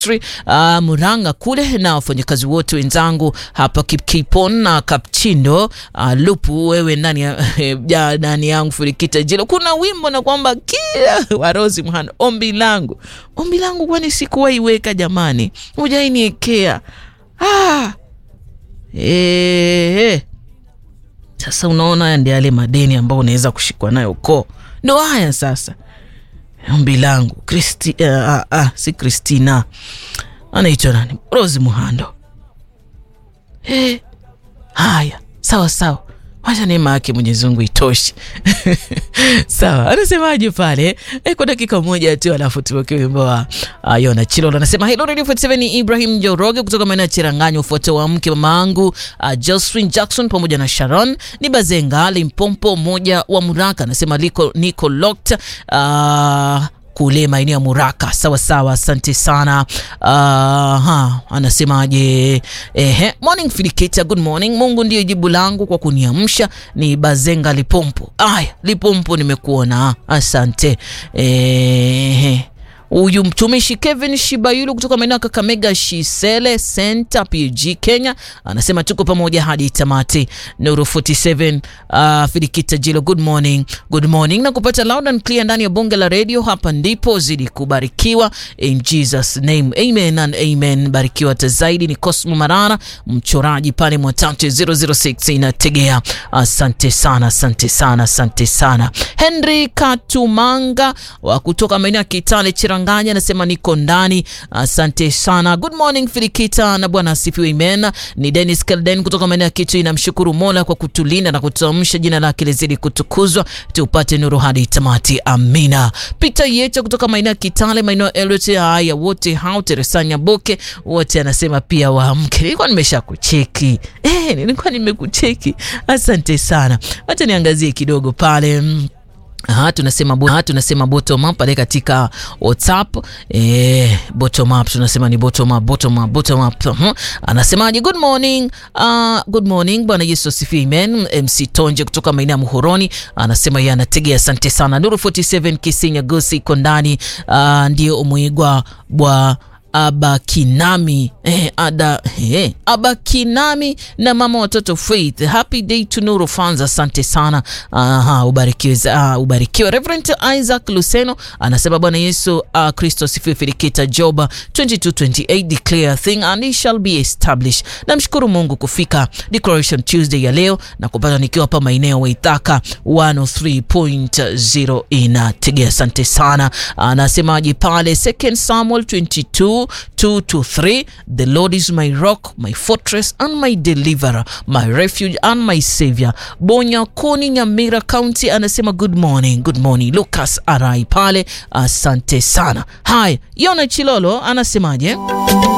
Uh, Muranga kule na wafanyakazi wote wenzangu hapa Kipkipon na Kapchindo. Uh, Lupu wewe ndani ya ndani yangu Furikita Jilo, kuna wimbo na kwamba kila warozi mhana, ombi langu ombi langu, kwani sikuwaiweka jamani, hujainiekea ah. Eh, sasa unaona, haya ndio yale madeni ambayo unaweza kushikwa nayo ko, ndo haya sasa ombi langu Kristi, uh, uh, uh, si Kristina anaitwa nani, Rose Muhando. Hey, haya sawa sawa, wacha neema yake Mwenyezi Mungu itoshe. Sawa, anasemaje pale e, kwa dakika moja tu, alafu tuweke wimbo wa uh, Yona Chilolo. Anasema hello Radio 47 ni Ibrahim Joroge kutoka maeneo ya Chiranganyi, ufuate wa mke mama yangu uh, Josephine Jackson pamoja na Sharon ni Bazenga Limpompo moja wa Muraka. Anasema liko niko locked uh, kule maeneo ya Muraka. Sawa sawa, asante sana. Uh, ha, anasemaje? Ehe, morning Filikita, good morning. Mungu ndiyo jibu langu kwa kuniamsha. Ni Bazenga Lipompo. Aya, Lipompo, nimekuona, asante. Ehe huyu mtumishi Kevin Shibayulu kutoka maeneo ya Kakamega Shisele Center PG Kenya anasema tuko pamoja hadi tamati. Nuru 47 uh, Filikita Jilo, good morning, good morning na kupata loud and clear ndani ya bonge la radio. Hapa ndipo zidi kubarikiwa in Jesus name, amen and amen. Barikiwa zaidi. Ni Cosmo Marara mchoraji pale Mwatate 006 inategea. Asante sana, asante sana, asante sana. Henry Katumanga wa kutoka maeneo ya Kitale Chira Nganya anasema niko ndani, asante sana. Good morning Filikita na Bwana asifiwe, amen. Ni Dennis Kelden kutoka maeneo ya Kitui, namshukuru Mola kwa kutulinda na kutuamsha, jina lake lizidi kutukuzwa, tupate nuru hadi tamati, amina. Peter Yecha kutoka maeneo ya Kitale, maeneo ya Eldoret, haya wote hao, Teresanya Boke wote anasema pia waamke. Nilikuwa nimesha kucheki eh, nilikuwa nimekucheki, asante sana. Acha niangazie kidogo pale Aha, tunasema aha, tunasema bottom up pale katika WhatsApp eh, bottom up tunasema ni bottom up, bottom up, bottom up. Uh-huh. Anasemaje? Good morning. Uh, good morning. Bwana Yesu asifiwe. Amen. MC Tonje kutoka maeneo ya Muhoroni anasema yeye anategea, asante sana. Nuru 47 Kisinya Gosi iko ndani. Uh, ndio umwigwa bwa Abakinami eh, ada eh, Abakinami na mama watoto Faith, happy day to Nuru fans, asante sana. Aha, ubarikiwe, uh, ubarikiwe. Reverend Isaac Luceno anasema Bwana Yesu Kristo uh, sifiwe. Filikita Joba 2228 declare a thing and it shall be established. Namshukuru Mungu kufika Declaration Tuesday ya leo na kupata nikiwa hapa maeneo Waithaka 103.0 inategea, asante sana. Anasemaje pale Second Samuel 22 2 to 3 The Lord is my rock my fortress and my deliverer my refuge and my savior. Bonya Koni Nyamira County anasema good morning, good morning. Lucas Arai pale, asante sana. Haya, Yona Chilolo anasemaje?